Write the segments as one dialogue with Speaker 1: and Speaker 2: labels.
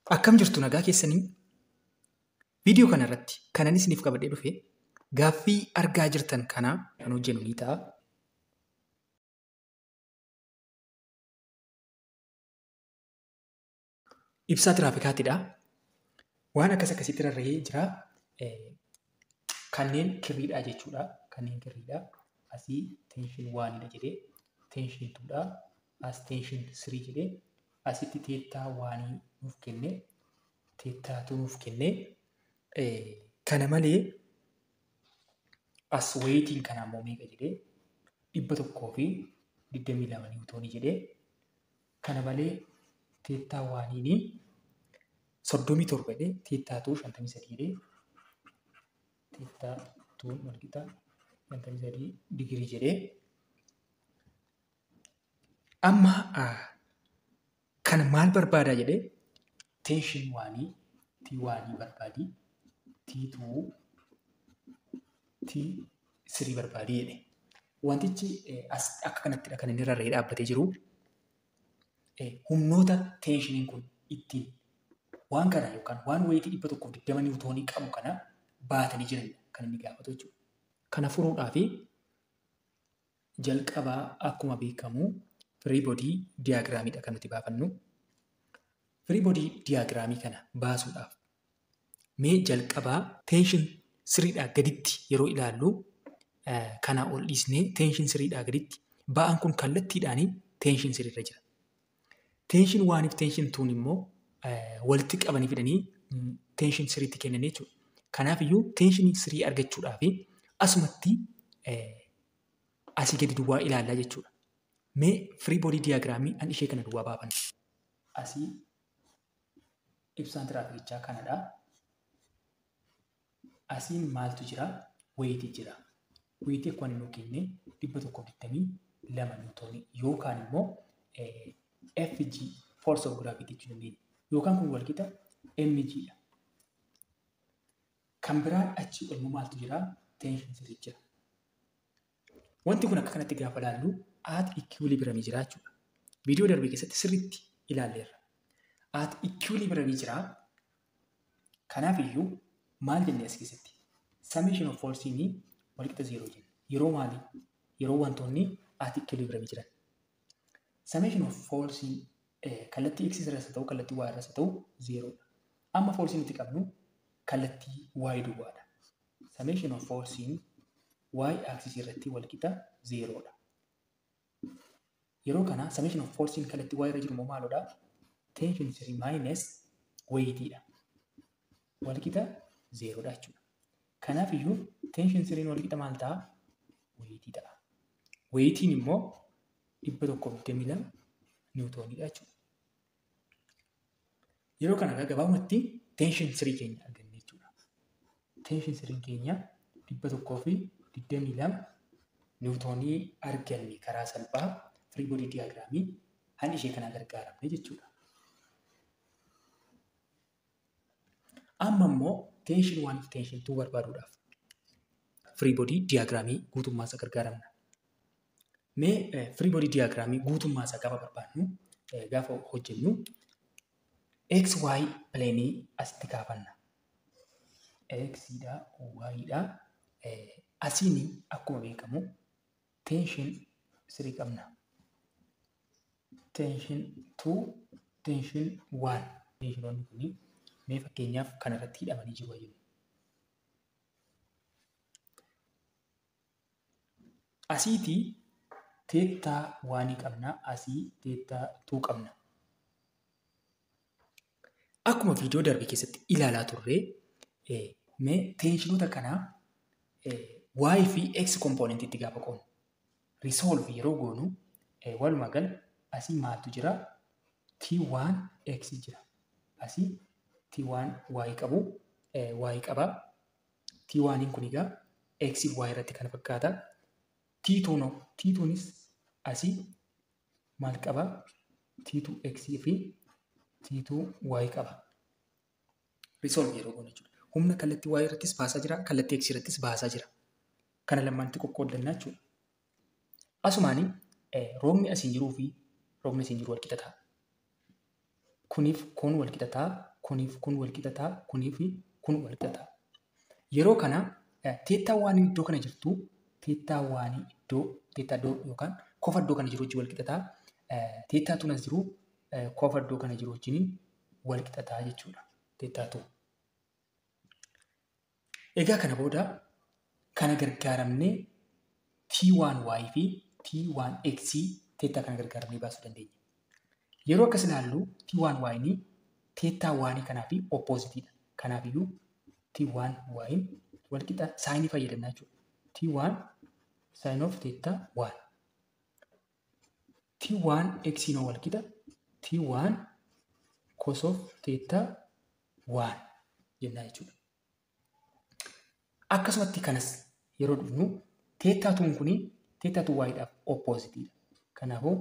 Speaker 1: Akkam jirtu nagaa keessanii? Viidiyoo kana irratti kanan isiniif qabadhee dhufe gaaffii argaa jirtan kana kan hojjennu ni ta'a. Ibsaa tiraafikaatidha. Waan akkas akkasitti rarra'ee jira. Kanneen kirriidha jechuudha. Kanneen kirriidha. Asii teenshin waanidha jedhee teenshin tuudha. As teenshin sirii jedhee asitti teettaa waanii nuuf kenne teettaatu nuuf kenne kana malee as wayitiin kana ammoo meeqa jedhee dhibba tokkoo fi digdamii lama niwutoonii jedhee kana malee teettaa waaniini soddomii torba jedhee teettaatu shantamii sadii jedhee teettaatuun walqixa shantamii sadii digirii jedhee amma kan maal barbaadaa jedhee teenshin waanii tii waanii barbaadii tii tuu tii sirii barbaadii jedhe. Wantichi as akka kanattidha kan inni rarra'ee dhaabbatee jiru. Humnoota teenshiniin kun ittiin waan kana yookaan waan wayitii dhibba tokkoof digdama niwutoonii qabu kana baatanii jiranidha kan inni gaafatu jechuudha. Kana furuudhaaf jalqabaa akkuma beekamu firii boodii diyaagiraamiidha kan nuti baafannu. Firii boodii diyaagiraamii kana baasuudhaaf mee jalqabaa teenshin siriidhaa gaditti yeroo ilaallu kanaa ol dhiisnee teenshin siriidhaa gaditti ba'aan kun kallattiidhaan teenshin siriirra jira. Teenshin waaniif teenshin tuun immoo walitti qabanii fidanii teenshin siriitti kennan jechuudha. Kanaaf iyyuu teenshin sirii argachuudhaaf asumatti asii gadi duwwaa ilaallaa jechuudha. Mee firii boodii diyaagiraamii an ishee kana duwwaa baafanna. Asii ibsaan tiraafikichaa kanadha. Asiin maaltu jira? Wayitii jira. Wayitii akkuma inni nuu kenne dhibba tokkoof digdamii lama niwutoonii yookaan immoo FG force of gravity jechuu dandeenya. Yookaan kun walqixa MG dha. Kan biraan achii olmoo maaltu jira? Teenshin sirii jira. Wanti kun akka kanatti gaafa ilaallu at equilibrium jira jechuudha. Viidiyoo darbe keessatti sirriitti ilaalleerra. At equilibrium jira. Kanaaf iyyuu maal jennee as keessatti? Summation of forceanii walqixa zeeroo jenna. Yeroo maali? Yeroo wantoonni at equilibrium jiran. Summation of forcein kallattii x irras haa ta'u kallattii y irras haa ta'u zeeroodha. Amma forcii nuti qabnu kallattii y duwwaadha. Summation of forcein y axis irratti walqixa zeeroodha. Yeroo kana summation of forcein kallattii y irra jiru immoo maalodha? Tension sirii minus wayitiidha. Walqixa zeeroodha jechuudha. Kanaaf iyyuu tension siriin walqixa maal ta'a? Wayitii ta'a. Wayitiin immoo dhibba tokkoof digdamii lama niwutooniidha jechuudha. Yeroo kana gabaabumatti tension sirii keenya arganne jechuudha. Tension siriin keenya dhibba tokkoo fi digdamii lama niwutoonii arganne karaa salphaa firii boodii diyaagiraamii han ishee kana gargaaramne jechuudha. Amma immoo teenshin waan fi teenshin tuu barbaaduudhaaf firii boodii diyaagiraamii guutummaa isaa gargaaramna. Mee firii boodii diyaagiraamii guutummaa isaa gaafa barbaadnu gaafa hojjennu x y pileenii asitti kaafanna. x dha y dha asiin akkuma beekamu teenshin sirii qabna. Teenshin tuu teenshin waan teeshinoonni kuni mee fakkeenyaaf kana irratti hidhamanii jiru jennu. Asiitii teettaa waanii qabna asii teettaa tuu qabna. Akkuma viidiyoo darbe keessatti ilaalaa turre mee teeshinoota kanaa y fi x kompoonentiitti gaafa qoonu risolve yeroo goonu walumaa gala asii maaltu jira t1 x jira asii t1 y qabu y qaba t1 kun egaa x y irratti kan fakkaata t2 no t2nis asii maal qaba t2 x fi t2 y qaba risolve yeroo goonu jechuudha humna kallattii y irrattis baasaa jira kallattii x irrattis baasaa jira kana lamaanitti qoqqoodannaa jechuudha asumaani roobni asiin jiruu fi roobni asiin jiru walqixa ta'a. Kuniif kun walqixa ta'a, kuniif kun wal qixa ta'a kuniif kun wal qixa ta'a. Yeroo kana teettaa waan iddoo kana jirtu teettaa waan iddoo teettaa iddoo yookaan kofa iddoo kana jiru wajjin wal qixa ta'a. Teettaa tunas jiru kofa iddoo kana jiru wajjin wal qixa ta'a jechuudha. Teettaa tu. Egaa kana booda kana gargaaramnee T1y fi T1x teettaa kana gargaaramnee baasuu dandeenya. Yeroo akkas ilaallu T1y ni teettaa waanii kanaa fi oppoozitiidha. Kanaafiyyuu T1y wal qixa saayinii fayyadamna jechuudha. T1 saayin of teettaa 1. T1 x noo wal qixa T1 cos of teettaa 1 jennaa jechuudha. Akkasumatti kanas yeroo dhufnu teettaa tuun kuni teettaa tuun waa'idhaaf oppoozitiidha. Kanaafuu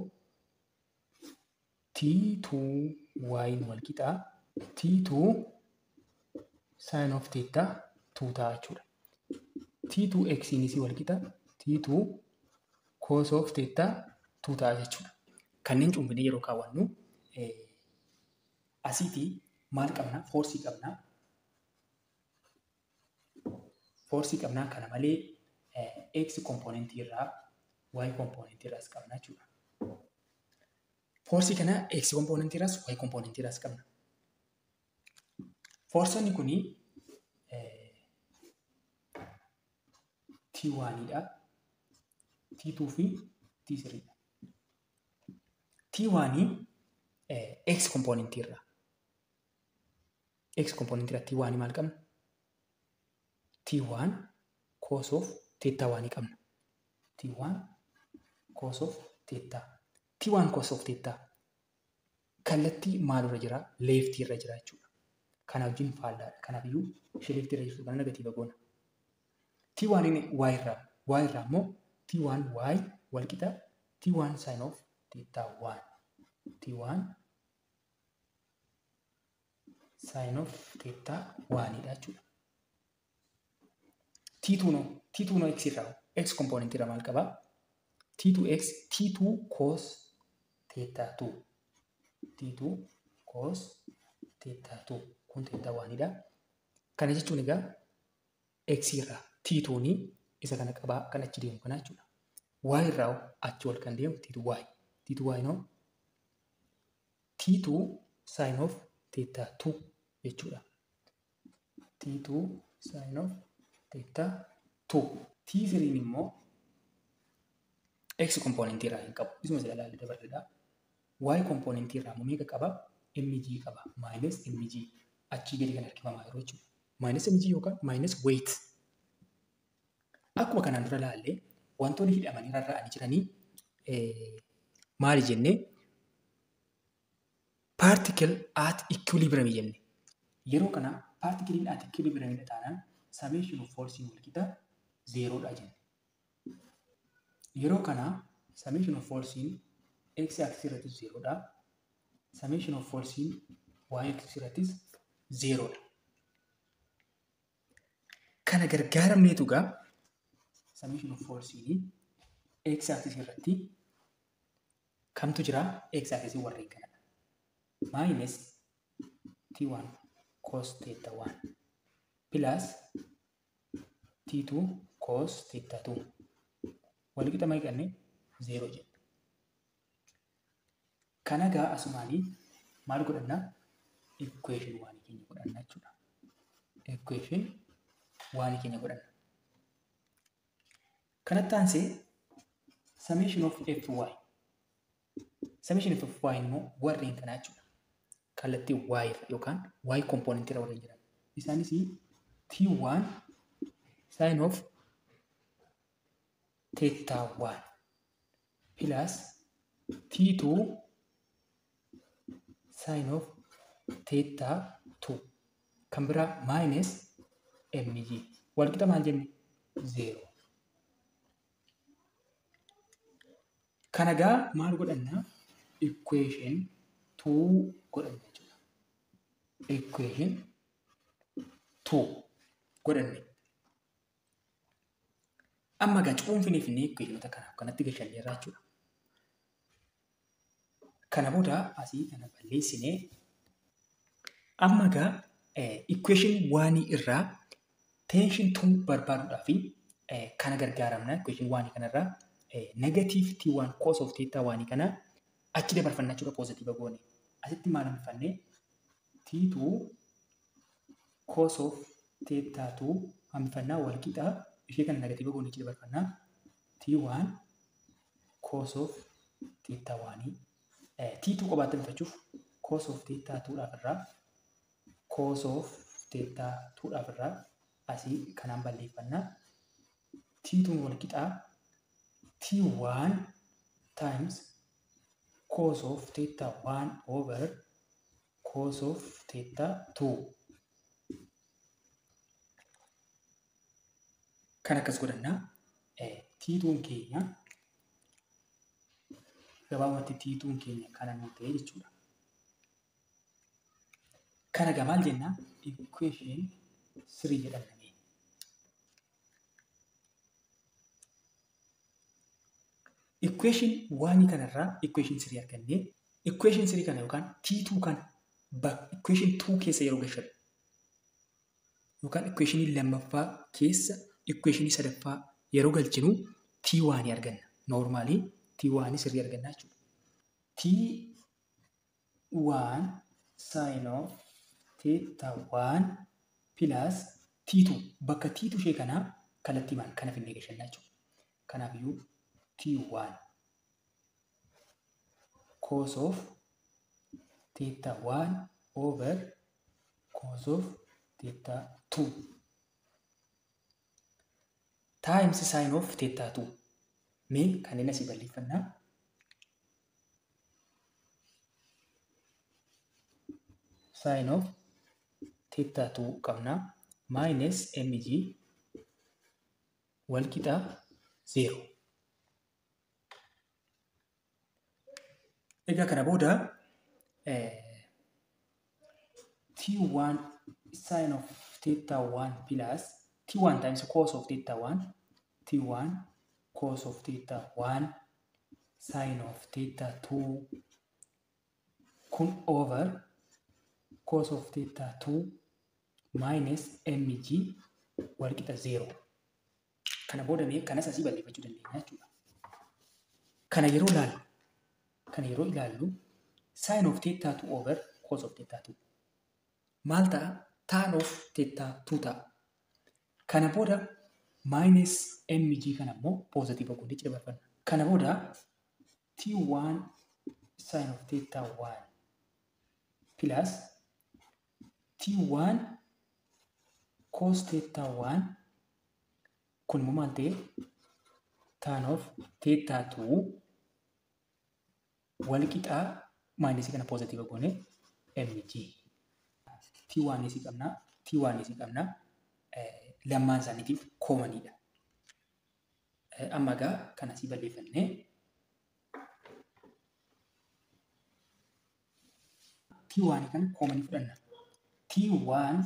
Speaker 1: T2 y wal qixaa T2 sin of teettaa 2 ta'a jechuudha. T2 x nis wal qixa T2 cos of teettaa 2 ta'a jechuudha. Kanneen cuunfinee yeroo kaawwannu asiitii maal qabna? Foorsii qabna. Foorsii qabnaa kana malee x kompoonentii irraa y kompoonentii irraas qabna jechuudha. Foorsii kana x kompoonentii irraas y kompoonentii irraas qabna. Foorsonni kuni T1 dha. T2 fi T3 dha. T1 x kompoonentii irraa. X kompoonentii irraa T1 maal qabna? T1 cos of teettaa waanii qabna. T1 cos of teettaa. T1 cos of teettaa kallattii maalirra jira? Leeftii irra jira jechuudha. Kana wajjin faallaadha. Kanaafiyyuu ishee leeftii irra jirtu kana negatiiva goona. T1 inni y irraa y irraa immoo T1 y wal qixa T1 sin of teettaa 1. T1 sin of teettaa 1 dha jechuudha. T2 no T2 no x irraa x kompoonentii irraa maal qabaa? T2x T2 cos teettaa 2 T2 cos teettaa 2 kun teettaa 1 dha. Kana jechuun egaa x irraa T2 ni isa kana qabaa kan achi deemu kana jechuudha. Y irraa achi ol kan deemu T2y. T2y no T2 sin of teettaa 2 jechuudha. T2 sin of teettaa 2. T3 immoo x kompoonentii irraa hin qabu. Isuma sila ilaalle dabarreedha. Y kompoonentii irraa immoo meeqa qaba? mg qaba. Minus mg. Achii gadi kan harkifamaa jiru jechuudha. Minus mg yookaan minus weight. Akkuma kanaan dura ilaalle wantoonni hidhamanii rarra'anii jiranii maali jennee particle at equilibrium jenne. Yeroo kana partikiliin at equilibrium taanaan summation of force wal qixa zeeroodha jenne. Yeroo kana summation of force x axis irrattis zeeroodha. Summation of force y axis irrattis zeeroodha. Kana gargaaramneetu egaa summation of force x axis irratti kamtu jira? x axis warreen kanadha. Minus t1 cos theta 1 plus t2 cos theta 2 wal qixa maal qabne 0 jenna. Kana gaa asumaanii maal godhanna? Equation waanii keenya godhanna jechuudha. Equation waanii keenya godhanna. Kanatti aansee summation of fy. Summation of fy immoo warreen kanaa jechuudha. Kallattii y irra yookaan y component irra warreen jiran. Isaanis t1 sin of theta 1 plus t2 sin of theta 2 kan biraa minus mg wal qixa maal jenne 0 kana gaa maal godhanna equation 2 godhanna jechuudha equation 2 godhanne amma gaa cuunfinee fi equationota kanaaf kanatti gashanne irraa jechuudha kana booda asii kana balleessinee Amma egaa equation waanii irraa tension tuu barbaaduudhaaf kana gargaaramna. Equation waanii kanarraa negative t1 cos of theta waanii kana achi dabarfannaa jechuudha positive goone. Asitti maal hambifannee t2 cos of theta 2 hambifannaa wal qixaa ishee kana negative goone achi dabarfannaa t1 cos of theta waanii t2 qobaatti hambifachuuf cos of theta 2 dhaaf irraa cos of theta 2 dhaaf irraa asii kanaan balleeffannaa t2 wal qixaa t1 times cos of theta 1 over cos of theta 2 kan akkas godhannaa t2 keenya gabaabumatti t2 keenya kana nu ta'e jechuudha. Kana egaa maal jennaa equation 3 jedhamanii. Equation waanii kanarraa equation 3 argannee equation 3 kana yookaan t2 kana equation 2 keessa yeroo galchinu yookaan equation lammaffaa keessa equation sadaffaa yeroo galchinu t waanii arganna. Noormaalii t waanii sirrii argannaa jechuudha. t 1 sin of theta 1 plus t2 bakka t2 ishee kanaa kallattii maal kana finnee galchannaa jechuudha. Kanaafiyyuu t1 cos of theta 1 over cos of theta 2 times sin of theta 2 mee kanneen asii balleeffannaa sin of theta 2 qabna minus mg wal qixaa 0 Egaa kana booda t1 sin of theta 1 plus t1 times cos of theta 1 t1 cos of theta 1 sin of theta 2 kun over cos of theta 2 minus mg wal qixa 0. Kana booda mee kanas asii balleeffachuu dandeenya jechuudha. Kana yeroo ilaallu kana yeroo ilaallu sin of theta 2 over cos of theta 2 maal ta'a tan of theta 2 ta'a kana booda minus mg kana immoo positive godhee dabarfanna kana booda t1 sin of theta 1 plus t1 cos theta 1 kun immoo maal ta'e tan of theta 2 wal qixaa maayinasii kana poozitiva goone mg t1 isii qabna t1 isii qabna lammaan isaaniitiif koomaniidha. Amma egaa kan asii balleeffannee t1 kana koomanii fudhanna. t1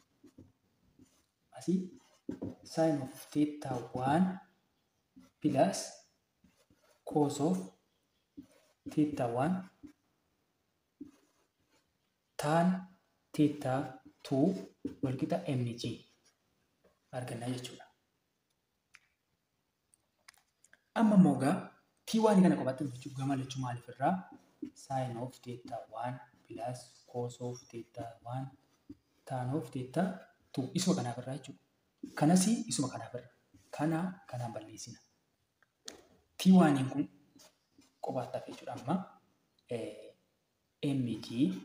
Speaker 1: asii sin of theta 1 plus cos of theta 1 tan theta 2 wal qixa mg argannaa jechuudha. Amma immoo egaa t1 kana qofaatti hojjechuuf gama lachuu maaliif irraa sin of theta 1 plus cos of theta 1 tan of theta 2 isuma kanaaf irraa jechuudha. Kanas isuma kanaaf irra. Kana kanaan balleessina. t1 kun qofaatti hafe jechuudha amma mg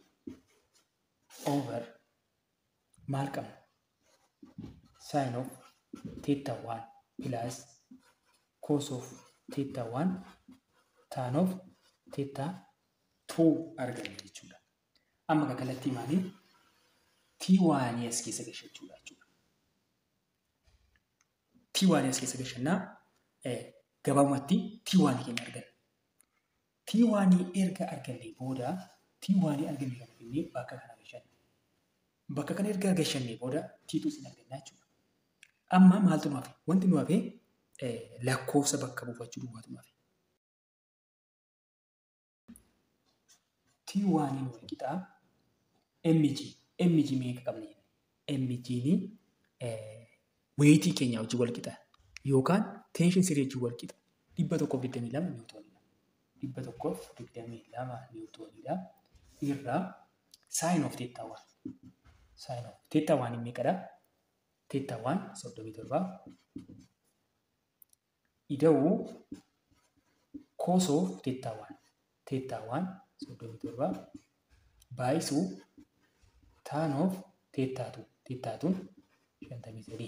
Speaker 1: over maal qabna sin of theta 1 plus cos of theta 1 tan of theta 2 arganna jechuudha. Amma kan kallattii maaliin t1 as keessa gashachuudha jechuudha. t1 as keessa gashannaa gabaabumatti t1 keenya arganna. T1 erga arganne booda T1 arganne kana finnee bakka kana gashanna. Bakka kana erga gashanne booda T2 sin argannaa jechuudha. Amma maaltu nu hafe? Wanti nu hafe lakkoofsa bakka buufachuu duwwaatu nu hafe. T1 wal qixaa MG mg meeqa qabna jenna. mg'n weeyitii keenya wajjin wal qixa yookaan teenshin sirii wajjin wal qixa. Dhibba tokkoof digdamii lama niwutoonidha. Dhibba tokkoof digdamii lama niwutoonidha. Irraa saayin of teettaa waan. Saayin of teettaa waan meeqadha? Teettaa waan soddomii torba. Ida'uu koosoof teettaa waan. Teettaa waan soddomii torba. Baay'isuu taanoof teettaatu. Teettaatuun shantamii sadii.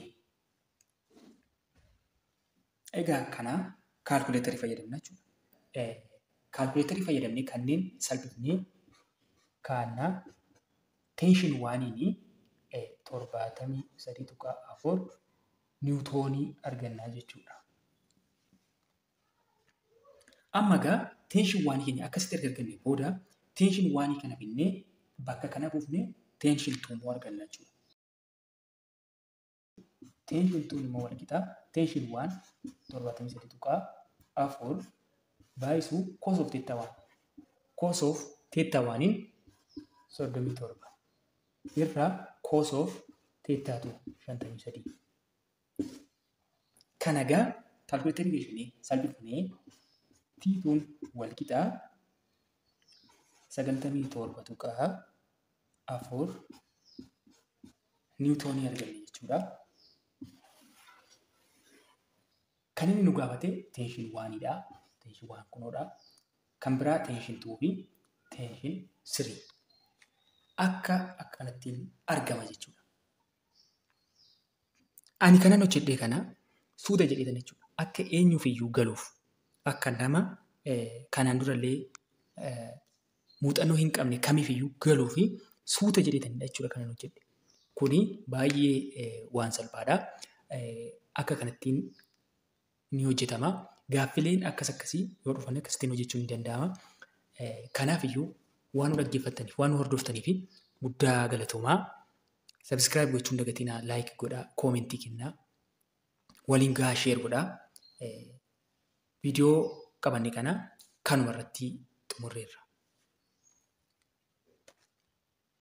Speaker 1: Egaa kana kaalkuleetarii fayyadamna jechuudha. Kaalkuleetarii fayyadamnee kanneen salphisnee kaannaa teenshin waaniin torbaatamii sadii tuqaa afur niwutoonii argannaa jechuudha. Amma egaa teenshin waanii keenya akkasitti erga argannee booda teenshin waanii kana binnee bakka kana buufnee teenshin tuummoo arganna jechuudha. Teenshin tuun immoo wal qixaa teenshin waan torbaatamii sadii tuqaa afur baay'isuu koosoof teettaa waan. Koosoof teettaa waaniin soddomii torba. Irraa koosoof teettaatu shantamii sadii. Kana egaa kaalkuleetarii geessinee salphifnee tiituun wal qixaa sagaltamii torba tuqaa afur niwutoonii arganne jechuudha. Kan inni nu gaafate teenshin waanidha. Teenshin waan kunoodha. Kan biraa teenshin tuu fi teenshin sirii. Akka akkanattiin argama jechuudha. Ani kanan hojjedhee kana suuta jedheetan jechuudha. Akka eenyuufiyyuu galuuf akka nama kanaan durallee muuxannoo hin qabne kamiifiyyuu galuu fi suuta jedheetanidha jechuudha kanan hojjedhe. Kuni baay'ee waan salphaadha. Akka kanattiin ni hojjetama. Gaaffileen akkas akkasii yoo dhufan akkasittiin hojjechuun ni danda'ama. Kanaafiyyuu waan nu dhaggeeffattaniif, waan nu hordoftaniif guddaa galatoomaa. Sabskiraayib gochuun dagatinaa, laayik godhaa, koomentii kennaa, waliin gahaa sheer godhaa. Viidiyoo qabanne kana kanuma irratti xumurreerra.